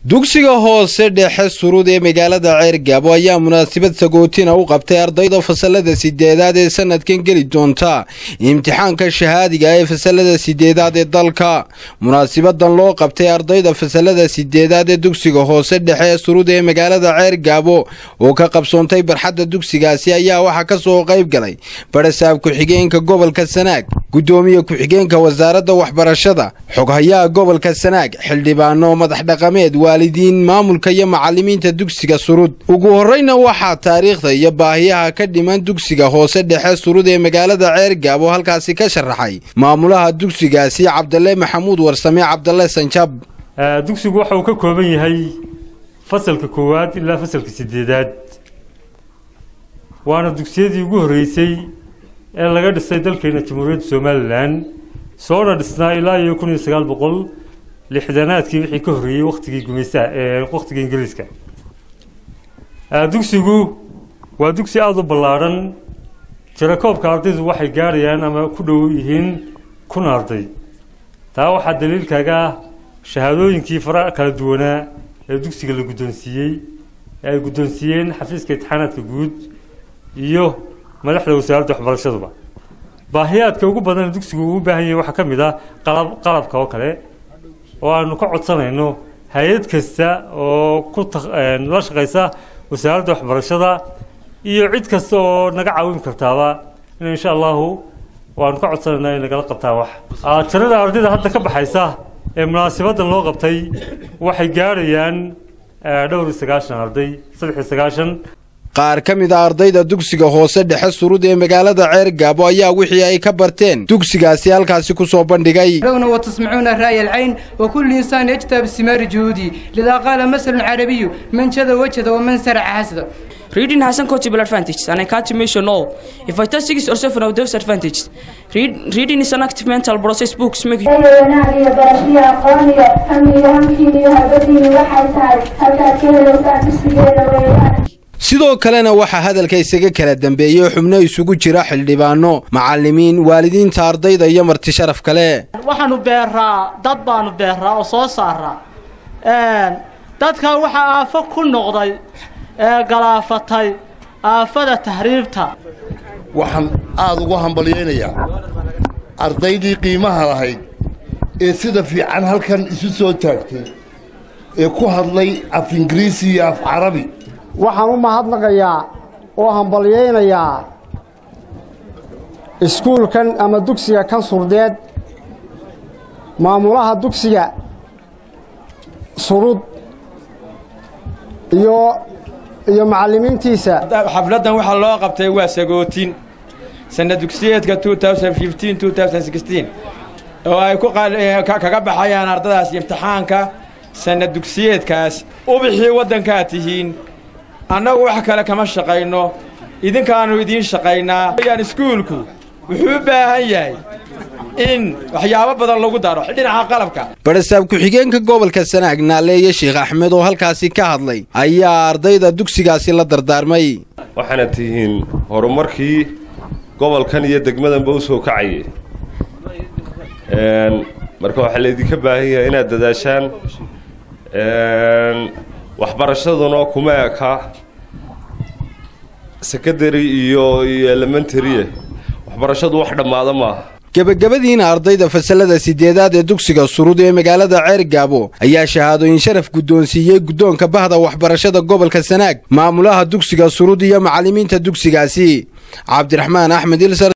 dugsiga hoose dhexe surud ee magaalada ceergaabo ayaa munaasabad sagootina u qabtay ardayda fasalada sideedaad ee sanadkan geli doonta imtixaanka shahaadiga ee fasalada sideedaad ee dalka munaasabadan loo qabtay ardayda fasalada sideedaad ee dugsiga hoose dhexe ee surud ee magaalada ceergaabo oo ka qabsoontay barxadda dugsigaasi ayaa waxaa ka soo qayb galay barasaab ku-xigeenka gobolka sanaag gudoomiye ku-xigeenka wasaaradda waxbarashada xoghayaha gobolka sanaag xildhibaano madax dhaqameed waalidiin maamulka iyo macalimiinta dugsiga surud ugu horreyna waxaa taariikhda iyo baahiyaha ka dhiman dugsiga hoose dhexe surud ee magaalada ceergaabo halkaasi ka sharaxay maamulaha dugsigaasi cabdalle maxamuud warsame cabdalle sanjab dugsigu waxa uu ka kooban yahay fasalka koowaad ilaa fasalka sideedaad waana dugsiyadii ugu horreysay ee laga dhisay dalkeena jamhuuriyadda somalilan soona dhisnaa ilaa iyo kun iyo sagaal boqol lixdanaadkii wixii ka horreeyey wakhtigii gumaystaha ee wakhtiga ingiriiska dugsigu waa dugsi aada u ballaadhan tirakoobka ardaydu waxay gaarayaan ama ku dhow yihiin kun arday taa waxaa daliilkaaga ah shahaadooyinkii fara kala duwanaa ee dugsiga la guddoonsiiyey ee ay guddoonsiiyeen xafiiska imtixaanaadka guud iyo madaxda wasaaradda waxbarashaduba baahiyaadka ugu badan dugsigu uu u baahan yahay waxaa ka mid ah qalab qalabka oo kale oo aanu ka codsanayno hay-ad kasta oo ku la shaqaysa wasaaradda waxbarashada iyo cid kasta oo naga caawin kartaaba in insha allahu waanu ka codsanaynaa in nagala qabtaa wax tirada ardayda hadda ka baxaysa ee munaasabadan loo qabtay waxay gaarayaan dhowr iyo sagaashan arday saddex iyo sagaashan qaar ka mid a ardayda dugsiga hoose dhexe surud ee magaalada ceergaabo ayaa wixii ay ka barteen dugsigaasi halkaasi ku soo bandhigay وتسمعون رأي العين وكل إنسان يجتهد بثمار جهوده لذا قال مثل عربي من شذا وجد ومن سرع حسد Reading has some cultural advantages, and I can't mention all. If I tell six or seven of those advantages, read, reading is an active mental process. Books make you. wanaagaiyo barashaiyo aqooniyo hamiyo hamkiiniyo habadiini waxay tahay halkaad ka helaysaan dugsigeeda weeyaan sidoo kalena waxaa hadalka isaga kala dambeeyey xubno isugu jira xildhibaano macalimiin waalidiinta ardayda iyo marti sharaf kale waxaanu beeraa dad baanu beeraa oo soo saaraa dadka waxaa aafo ku noqday ee galaafatay aafada tahriibta waxaan aada ugu hambalyaynayaa ardaydii qiimaha lahayd ee sida fiican halkan isu soo taagtay ee ku hadlay af ingiriisi iyo af carabi waxaan u mahadnaqayaa oo hambalyaynayaa iskuulkan ama dugsiga kan surdeed maamulaha dugsiga surud iyo iyo macallimiintiisa xafladdan waxaa loo qabtay waa sagootin sanna dugsiyeedka oo ay kaga baxayaan ardadaas imtixaanka sanna dugsiyeedkaas ubixii waddankaa tihiin annagu wax kale kama shaqayno idinkaannu idiin shaqaynaa yaan iskuulku wuxuu u baahan yahay in waxyaabo badan lagu daro dhinaca qalabka barasaab ku-xigeenka gobolka sanaag naaleeye sheekh axmed oo halkaasi ka hadlay ayaa ardayda dugsigaasi la dardaarmay waxaana tihiin horumarkii gobolkan iyo degmadanba u soo kacayay marka waxaa laydinka baahan yahay inaad dadaashaan waxbarashaduna kuma eka secondary iyo iyo elementarie waxbarashadu wax dhammaada maaha gebagabadiina ardayda fasalada sideedaad ee dugsiga surud ee magaalada ceergaabo ayaa shahaadooyin sharaf guddoonsiiyey guddoonka bahda waxbarashada gobolka sanaag maamulaha dugsiga surud iyo macallimiinta dugsigaasi cabdiraxmaan axmed ilsar